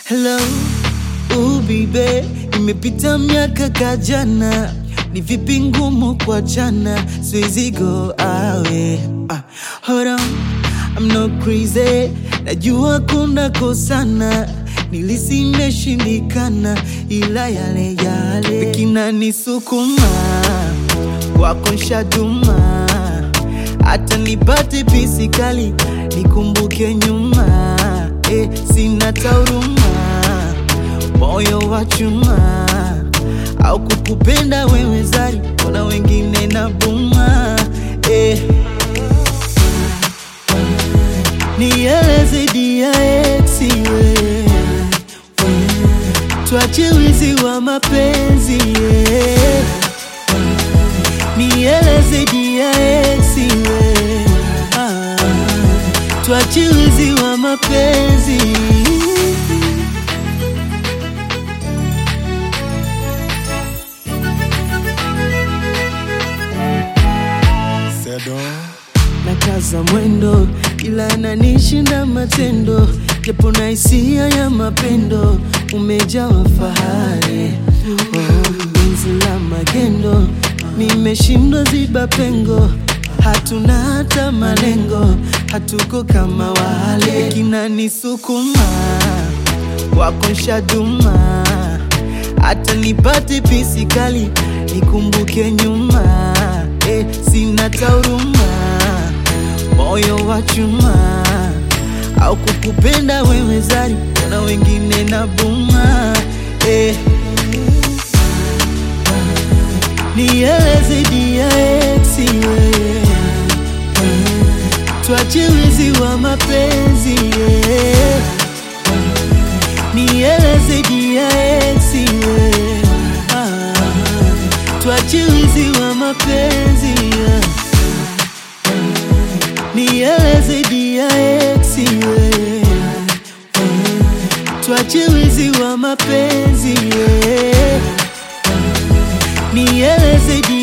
Hello, ubibe, imepita miaka kajana, ni vipi ngumu kwa jana, siwezi go awe. Ah, hold on, I'm not crazy, najua kuna kosana, nilisi imeshindikana, ila yale yale kinanisukuma kwako nshaduma, hata nipate pisi kali nikumbuke nyuma eh, sina tauruma, moyo wa chuma au kukupenda wewe zari, kuna wengine na buma eh. Nieleze dia ex we tuache wizi wa mapenzi yeah. Nieleze dia ex we ah, tuache wizi wa mapenzi Sedo nakaza mwendo ila nanishinda matendo, japo na hisia ya mapendo umejawa fahari oh, penzi la magendo nimeshindwa ziba pengo, hatuna hata malengo, hatuko kama wale kinanisukuma wako nshaduma, hata nipate pisi kali nikumbuke nyuma eh, sina tauruma, moyo wa chuma au kukupenda wewe zari, na wengine na buma eh. Nieleze dia ex we tuache wizi wa mapenzi yeah. Nieleze dia ex we ah, tuache wizi wa mapenzi yeah. Nieleze dia ex we tuache wizi wa mapenzi yeah. Nieleze dia